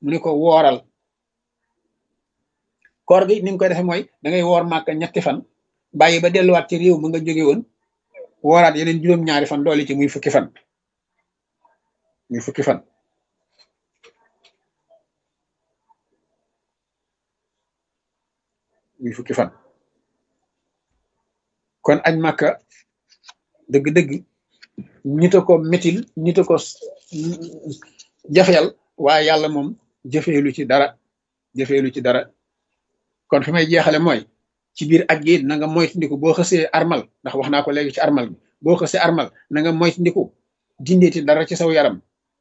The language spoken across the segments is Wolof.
mu ne ko wooral koor gi ni nga koy defee mooy da ngay woor màkk ñetti fan bàyyi ba delluwaat ci réew ma nga jóge woon wooraat yeneen juróom-ñaari fan doole ci muy fukki fan muy fukki fan muy fukki fan kon añ màkka dëgg-dëgg ñita ko métil ñita ko jafeel waaye yàlla moom jëfeelu ci dara jëfeelu ci dara kon fi may jeexale mooy ci biir aj gi na nga moytandiku boo xësee armal ndax wax naa ko léegi ci armal bi boo xësee armal na nga moytandiku dindeeti dara ci saw yaram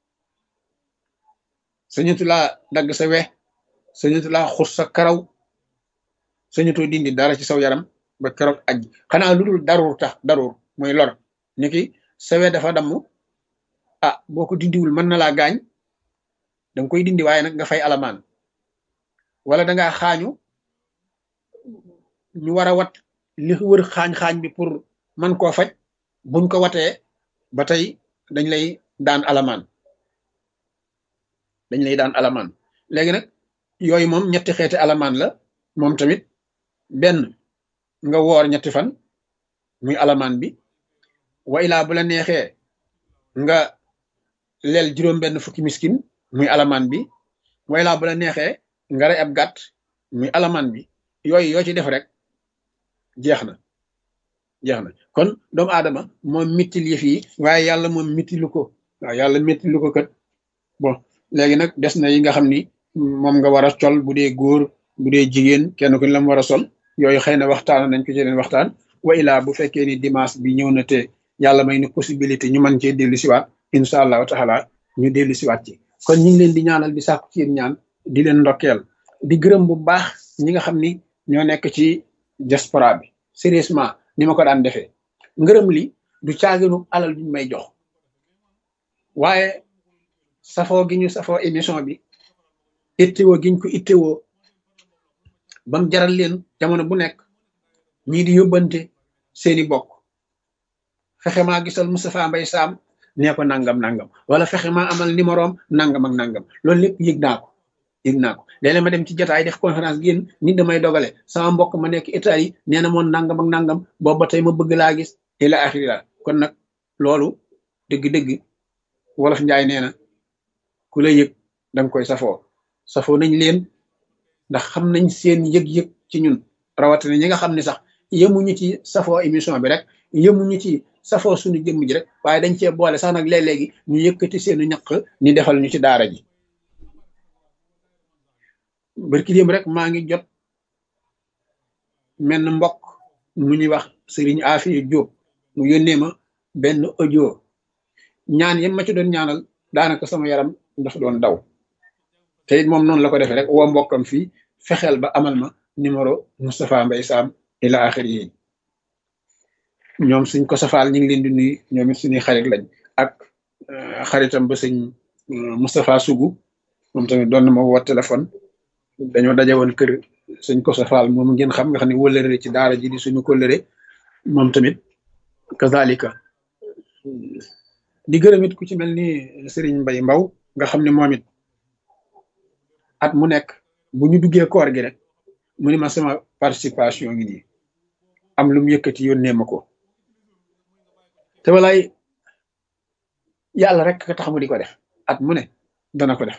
sañatu laa dagg sa we sañatu laa xus sa karaw sañatoo dindi dara ci saw yaram ba keroog aj xanaa lu dul daruur tax daruur mooy lor ni ki sa we dafa damm ah boo ko dindiwul mën na laa gaañ danga koy dindi waaye nag nga fay alamaan wala dangaa xaañu ñu war a wat li wër xaañ-xaañ bi pour man koo faj buñ ko watee ba tey dañ lay daan alamaan dañ lay daan alamaan léegi nag yooyu moom ñetti xeeti alamaan la moom tamit benn nga woor ñetti fan muy alamaan bi wa ilaa bu la neexee nga leel juróom benn fukki miskin muy alamaan bi wa ilaa bu la neexee nga rey ab gàtt muy alamaan bi yooyu yoo ci def rek jeex na jeex na kon doomu aadama moom mittil yëf yi waaye yàlla moom mittilu ko waaw yàlla mittilu ko kat bon léegi nag des na yi nga xam ni moom nga war a sol bu dee góor bu dee jigéen kenn ku ne la mu war a sol yooyu xëy na waxtaan nañ ko ci leen waxtaan wa ilaa bu fekkee ni dimanche bi ñëw na te yàlla may ni possibilité ñu mën cee dellu siwaat incha allahu taala ñu dellu siwaat ci kon ñu ngi leen di ñaanal di sàkku ci yéen ñaan di leen ndokkeel di gërëm bu baax ñi nga xam ni ñoo nekk ci diaspora bi sérieusement ni ma ko daan defee ngërëm li du caaginu alal biñ may jox waaye safoo gi ñu safoo émission bi ittewoo giñ ko ittewoo bam jaral leen jamono bu nekk ñii di yóbbante seeni bokk fexe maa gisal Moustapha Mbaye Sam nee ko nangam nangam wala fexe maa amal numéro am nangam ak nangam loolu lépp yëg naa ko yëg naa ko léeg-léeg ma dem ci jotaay def conférence génn nit damay dogale sama mbokk ma nekk état yi nee na moon nangam ak nangam boobu ba tey ma bëgg laa gis ila axira kon nag loolu dëgg-dëgg wolof njaay nee na ku la yëg danga koy safoo safoo nañ leen ndax xam nañ seen yëg-yëg ci ñun rawatina ñi nga xam ne sax yemuñu ci safoo émission bi rek yemuñu ci safoo suñu jëmm ji rek waaye dañ cee boole sax nag léeg-léegi ñu yëkkati seenu ñaq ni defal ñu ci daara ji barki démb rek maa ngi jot menn mbokk mu ñuy wax sëriñ Afiya Jóob mu yónnee ma benn audio ñaan yam ma ci doon ñaanal daanaka sama yaram dafa doon daw te it moom noonu la ko defee rek woo mbokkam fii fexeel ba amal ma numéro Moustapha Mbaye Sam ila axiri yi ñoom suñ ko safaal ñu ngi leen di nuyu ñoom it suñuy xarit lañ ak xaritam ba sëñ Moustapha Sougou moom tamit doon na ma woo téléphone dañoo daje woon kër suñ ko safaal moom ngeen xam nga xam ne wëllëre ci daara ji di suñu kóllëre moom tamit kazalika di gërëm it ku ci mel ni Serigne Mbaye Mbaw nga xam ne moom it at mu nekk bu ñu duggee koor gi rek mu ni ma sama participation ngi nii am lu mu yëkkati yónnee ma ko te walaay yàlla rek ka tax mu di ko def at mu ne dana ko def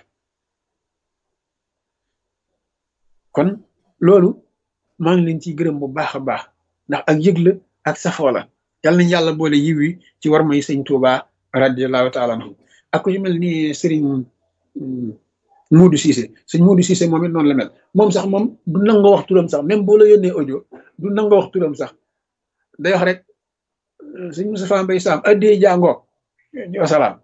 kon loolu maa ngi leen ciy gërëm bu baax a baax ndax ak yëg la ak safoo la yal nañ yàlla boole yiw yi ci war may sëñ Tuuba radiallahu taala anhu ak ku ci mel ni sëriñ Muudu Siise sëñ Muudu Siise moom it noonu la mel moom sax moom du nangoo wax turam sax même boo la yónnee audio du nangoo wax turam sax day wax rek sëñ Moustapha Mbaye Sam addee jàngoo wasalaam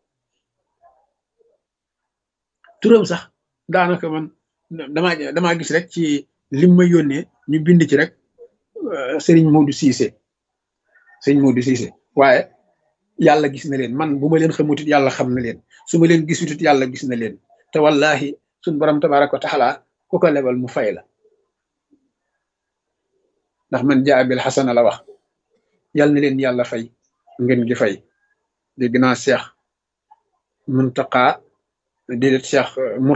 turam sax daanaka man damaa damaa gis rek ci lim ma yónnee ñu bind ci rek sëriñ Muudu Siise sëñ Muudu Siise waaye yàlla gis na leen man bu ma leen xamutit yàlla xam na leen su ma leen gisutit yàlla gis na leen te wallahi suñ borom tabaraka wa taala ku ko lebal mu fay la ndax man jaa bil xasana la wax yàlla na leen yàlla fay ngeen gi fay dégg naa Cheikh Muntaqa déedéet Cheikh